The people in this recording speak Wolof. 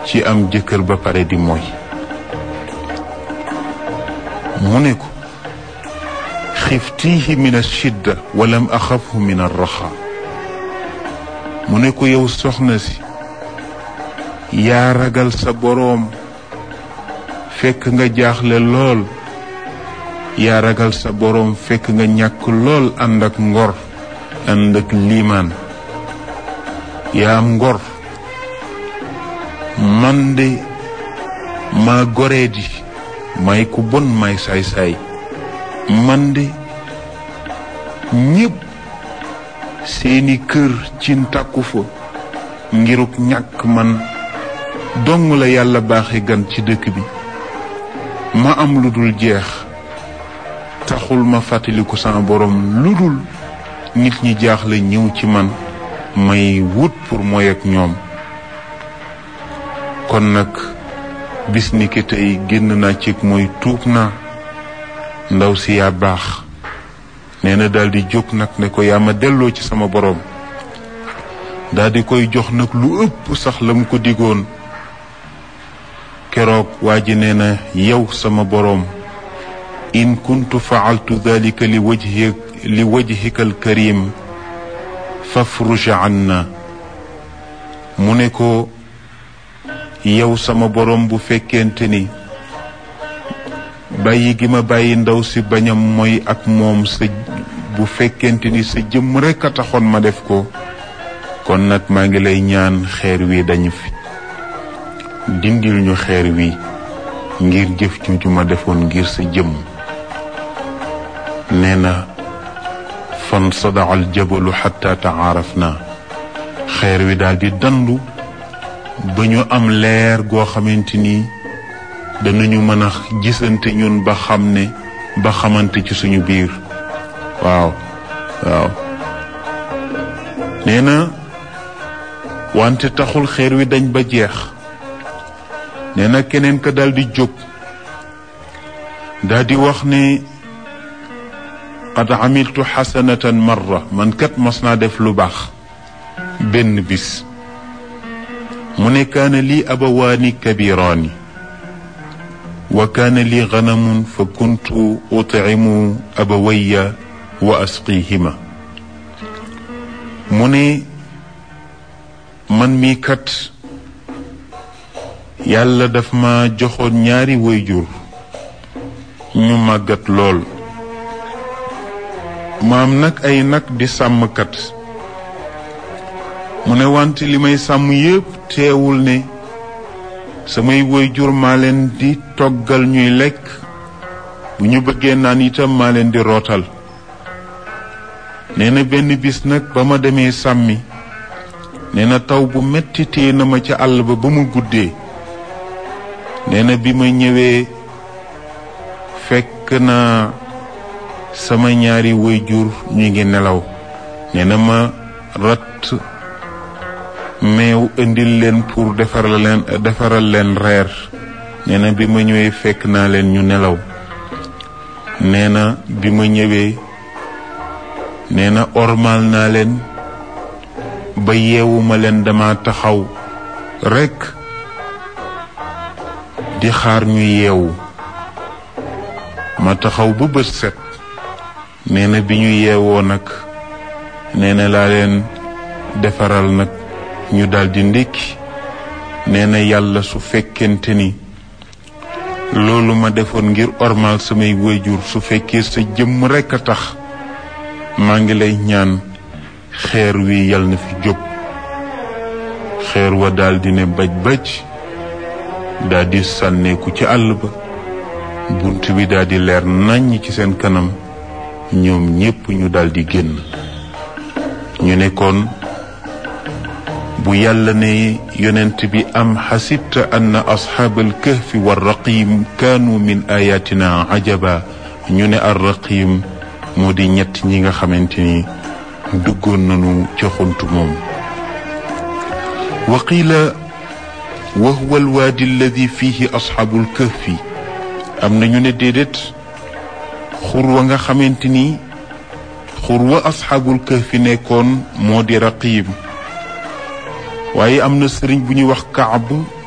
ci am jëkkër ba pare di mooy mu ne ko xiftiihi min ashidda walam axafhu min arraxa mu ne ko yow soxna si yaa ragal sa boroom fekk nga jaaxle lool yaa ragal sa boroom fekk nga ñàkk lool ànd ak ngor ànd ak liimaan yaa am ngor man de maa goree di may ku bon may saay-saay man de ñépp seeni kër cin tàkku fa ngiruk ñàkk man dong la yàlla baaxe gan ci dëkk bi ma am lu dul jeex taxul ma fàttaliku sama borom lu dul nit ñi jaaxle ñëw ci man may wut pour mooy ak ñoom kon nag bis ni ki tey génn naa ci mooy tuub naa ndaw si yaa baax nee na daal di jóg nag ne ko yaa ma delloo ci sama borom daal di koy jox nag lu ëpp sax la mu ko digoon keroog waa ji nee na yow sama boroom in kuntu faaltu dalika li wajhi li wajhika alkarim fafruj anna mu ne ko yow sama boroom bu fekkente ni bàyyi gi ma bàyyi ndaw si bañam mooy ak moom sa bu fekkente ni sa jëmm rekk a taxoon ma def ko kon nag maa ngi lay ñaan xeer wi dañu fi dindil ñu xeer wi ngir jëf ju ma defoon ngir sa jëmm nee na fan sadaa al jabalu xatta taaraf na xeer wi daal di dandu ba ñu am leer goo xamante ni danañu mën a gisante ñun ba xam ne ba xamante ci suñu biir waaw waaw nee na wante taxul xeer wi dañ ba jeex nee na keneen ka daal di jóg daal di wax ne qad amiltu xasanatan marra man kat mas naa def lu baax benn bis mu ne kaana lii abawaani kabiraani wa kaana lii ganamun fa kuntu utcimu abawaya wa asqihima mu ne man mii kat yàlla daf ma joxoon ñaari wayjur ñu màggat lool maam nag ay nag di sàmmkat mu ne wante li may sàmm yépp teewul ne samay wayjur maa leen di toggal ñuy lekk bu ñu bëggee naan itam maa leen di rootal nee na benn bis nag ba ma demee sàmmi nee na taw bu metti téye na ma ca àll ba ba mu guddee nee na bi ma ñëwee fekk na sama ñaari waajur ñu ngi nelaw nee na ma rat meew indil leen pour defaral leen defaral leen reer nee na bi ma ñëwee fekk naa leen ñu nelaw nee na bi ma ñëwee nee na ormal naa leen ba yeewuma leen dama taxaw rekk di xaar ñu yeewu ma taxaw ba bët set nee na bi ñu yeewoo nag nee na laa leen defaral nag ñu daldi ndékki nee na yàlla su fekkente ni loolu ma defoon ngir ormal samay wayjur su fekkee sa jëmm rekk a tax maa ngi lay ñaan xeer wi yal na fi jóg xeer wa daldi ne baj baj daldi sànneeku ci àll ba bunt bi daldi leer nàññ ci seen kanam ñoom ñépp ñu daldi génn ñu nekkoon bu yàlla ne yonent bi am xasibta anna asxaabal kahfi wa raqim kaanu min ayatina ajaba ñu ne ar raqim moo di ñett ñi nga xamante ni duggoon nañu ca xuntu moom wa qiila wa huwa alwaadi alladi fihi asxaabul kahfi am na ñu ne déedéet xur wa nga xamante ni xur wa asxaabul kahfi nekkoon moo di raqim waaye am na sëriñ bu ñuy wax kaab